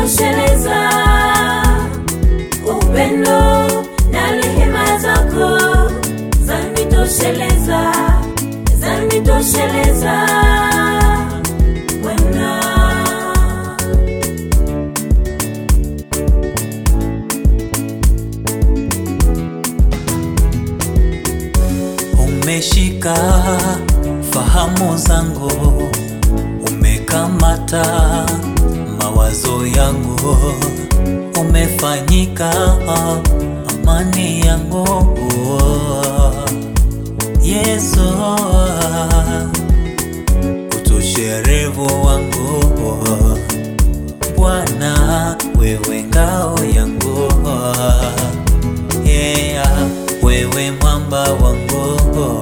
zanitosheleza, upendo na rehema zako zanitosheleza, zanitosheleza Bwana. Umeshika fahamu zangu, umekamata mawazo yangu, umefanyika amani yangu. Yesu, utosherevu wangu, Bwana wewe ngao yangu yeah, wewe mwamba wangu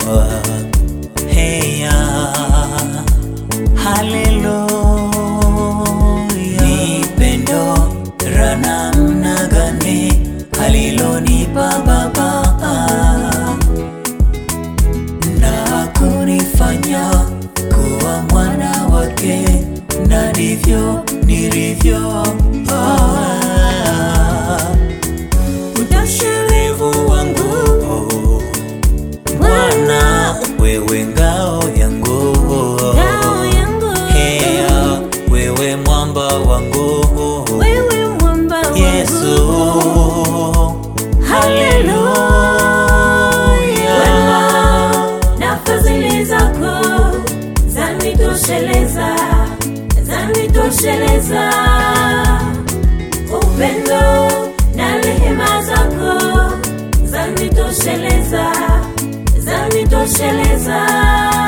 heya haleluya ni pendo la namna gani alilonipa baba na kunifanya kuwa mwana wake na ndivyo nilivyo ah. Utasherevu wangu Bwana, wewe ngao yangu, Ngao yangu. Hea, wewe mwamba wangu, Wewe mwamba wangu. Yesu, haleluya. Wema na fadhili zako zanitosheleza, zanitosheleza. Upendo na rehema zako zanitosheleza, zanitosheleza.